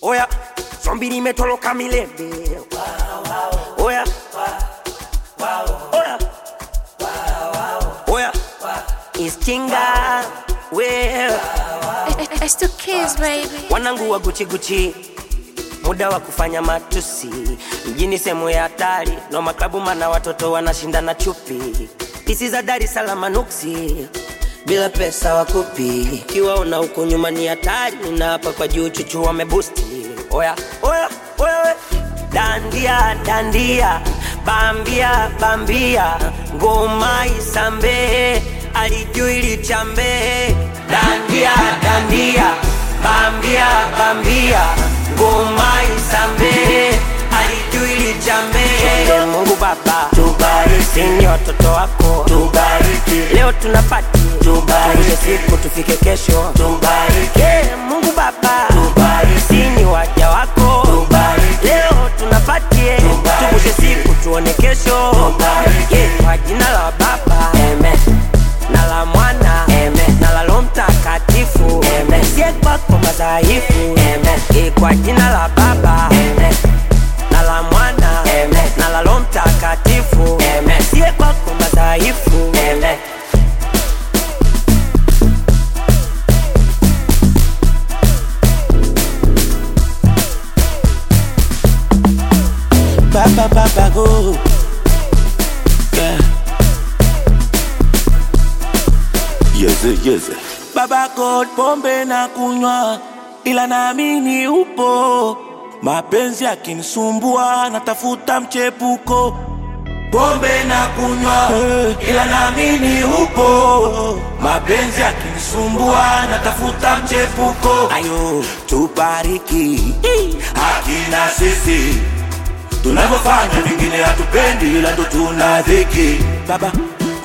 Oya, zombi limetoroka milele. Oya, oya, oya, iskinga well. It's two kids, baby. Wanangu wa Gucci Gucci, muda wa kufanya matusi mjini, sehemu ya hatari no maklabu, mana watoto wanashindana chupi, pisi za Dar es Salaam nuksi bila pesa wakupi, kiwaona huko nyuma ni hatari, na hapa kwa juu chuchu wamebusti. Oya, oya, oya, we. dandia dandia, bambia bambia, ngoma isambe, alijui lichambe, dandia dandia, bambia bambia, ngoma isambe, alijui lichambe. Mungu Baba tubariki, ni watoto wako tubariki, leo tunapati tubariki, siku tufike kesho tubariki, Mungu Baba tubariki, ni waja wako tubariki, leo tunapatie tubushe siku tuone kesho tubariki, kwa jina la Baba amen na la mwana amen na la Roho Mtakatifu amen sie kwako madhaifu amen Eh, kwa jina la Baba amen na la mwana amen na la Roho Mtakatifu amen sie kwako madhaifu amen Baba Baba go. Yeah. Yeze, yeze. Baba God, pombe na kunywa, ila naamini upo. Mapenzi yakinisumbua, natafuta mchepuko. Pombe na kunywa, ila naamini upo. Mapenzi yakinisumbua, natafuta mchepuko. Ayo, tubariki hakina sisi tunavyofanya vingine hatupendi, ila ndo tuna dhiki. Baba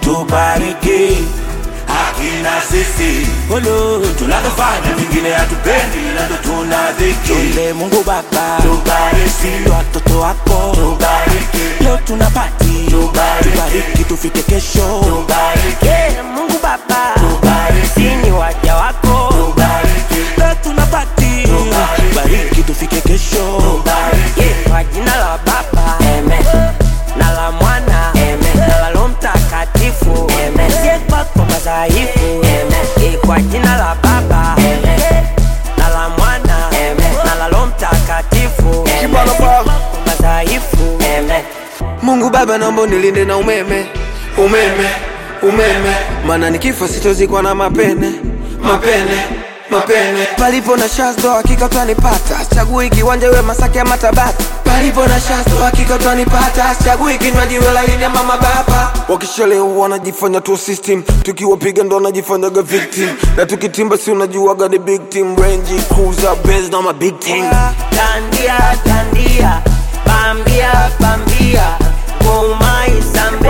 tubariki hakina sisi Olo, tunavyofanya vingine hatupendi, ila ndo tuna dhiki. Tunde Mungu Baba tubariki watoto wako tubariki, leo tunapati tubariki, tubariki tufike kesho tubariki, Yeah, Mungu Baba tubariki, ni waja wako tubariki, leo tunapati tubariki tufike kesho tubariki. Yeah, kwa jina la Baba amen na la mwana amen na la Roho Mtakatifu amen sie kwako madhaifu amen Eh, kwa jina la Baba amen na la mwana amen na la Roho Mtakatifu amen Kibalo Sie ba. kwako madhaifu amen Mungu Baba, naomba unilinde na umeme, umeme, umeme, maana nikifa sitozikwa na mapene, mapene, mapene. Palipo na shazdo hakika utanipata, chagui kiwanja iwe Masaki ama Tabata. Palipo na shazdo hakika utanipata, chagui kinywaji iwe laini ama mababa. Wakishalewa wanajifanya tu system, tukiwapiga ndo wanajifanyaga victim, na tukitimba si unajuaga ni big team, Range Cruiser, Benz na ma big team. Dandia, dandia, bambia, bambia, ngoma isambe,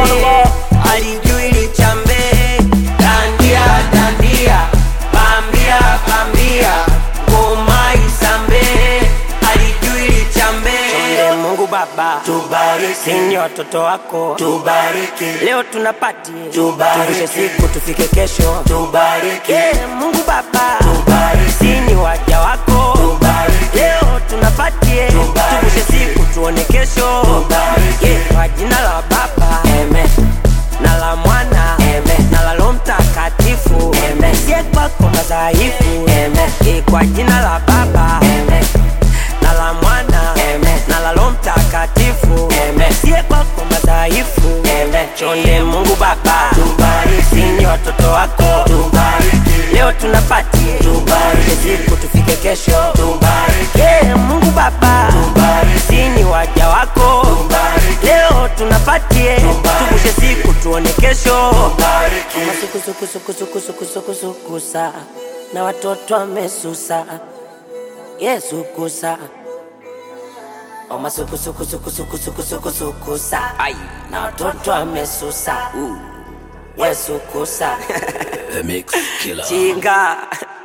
alijui lichambe. Dandia, dandia, bambia, bambia, ngoma isambe, alijui lichambe. Chonde Mungu Baba, tubariki, ni watoto wako, tubariki, leo tunapati, tubariki, siku tufike kesho, tubariki, yeah, Mungu Baba, tubariki, ni waja wako, tubariki, leo tunapatie, tuvushe siku tuone kesho, yeah, kwa jina la Baba, amen na la mwana amen na la Roho Mtakatifu amen sie kwako madhaifu amen Eh, kwa jina la Baba amen na la mwana amen na la Roho Mtakatifu amen sie kwako madhaifu amen chonde Mungu Baba tubariki ni watoto wako tubariki leo tunapati tubariki siku tufike kesho tubariki yeah, Mungu Baba tubariki ni waja wako tubariki leo tunapatie tuvushe siku tuone kesho masukusukusukusukusukusukusukusa na watoto wamesusa Yesu kusa omasukusukusukusukusukusukusa na watoto wamesusa Yesu kusa The Mix Killer. chinga